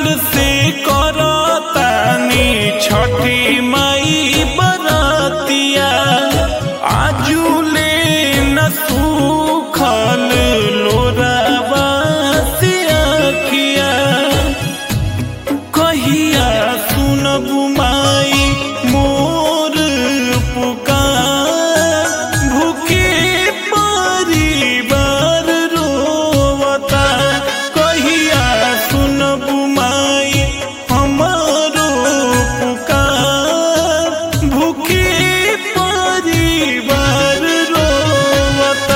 साल से करतानी छठी माई बरतिया आजुले न सूखल लोरावा से अखिया कहिया सुनबु माई मोर पुकार भूखे परिवार रोवता कहिया सुनबु माई हमारो पुकार भूखे परिवार रोवता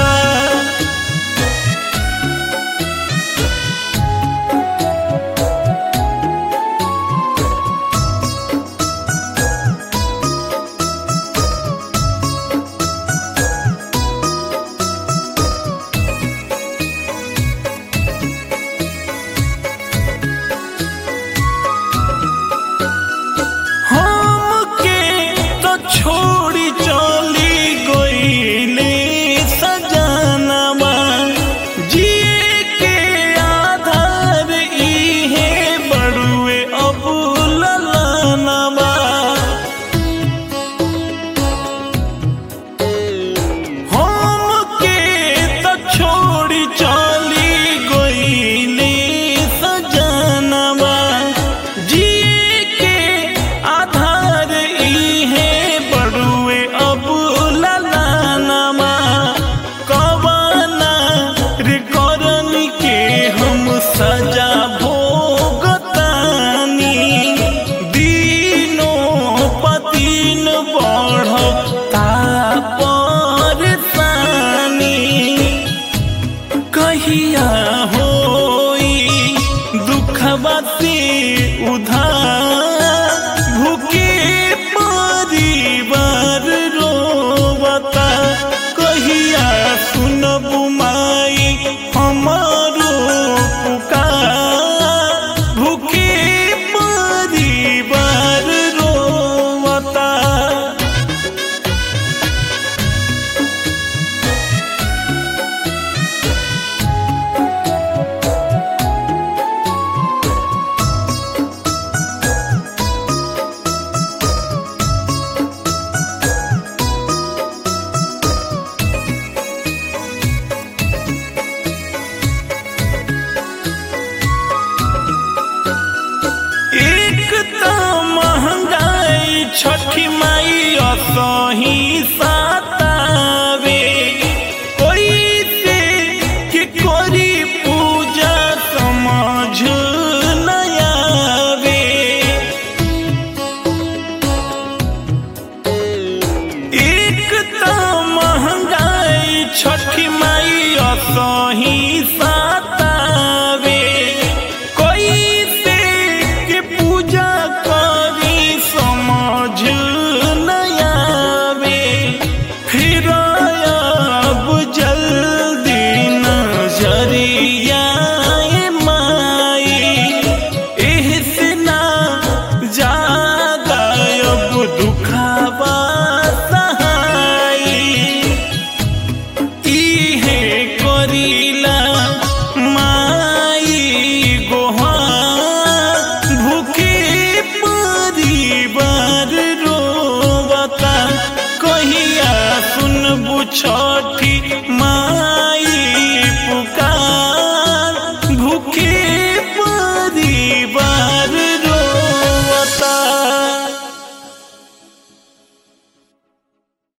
हमके तो छोड़ी चली गईले सजनवा जिए के आधार इहे बड़ुए अबुलनवा हमके तो छोड़ी चली गईले सजनवा जिए के आधार इहे बड़ुए अबुलनवा कवना रे करन के हम सजा भोगतानी दिनो पतिन बढ़ता परेशानी कहिया होई दुखवा से उधार भूखे परिवार रोवता कहिया सुनबु माई हमारो पुकार भूखे परिवार रोवता एक त महंगाई छठी माई असही सातावे कोई से के कोरी पूजा समझ नयावे एक त महंगाई छठी माई असही सातावे कोई से के पूजा करी समझ नयावे फिर अब जल्दी नजरिया माई एहसे ना ज्यादा अब दुखावा सहाई इहे करीला माई गोहा भूखे परिवार रोवता कहिया सुनबु छठी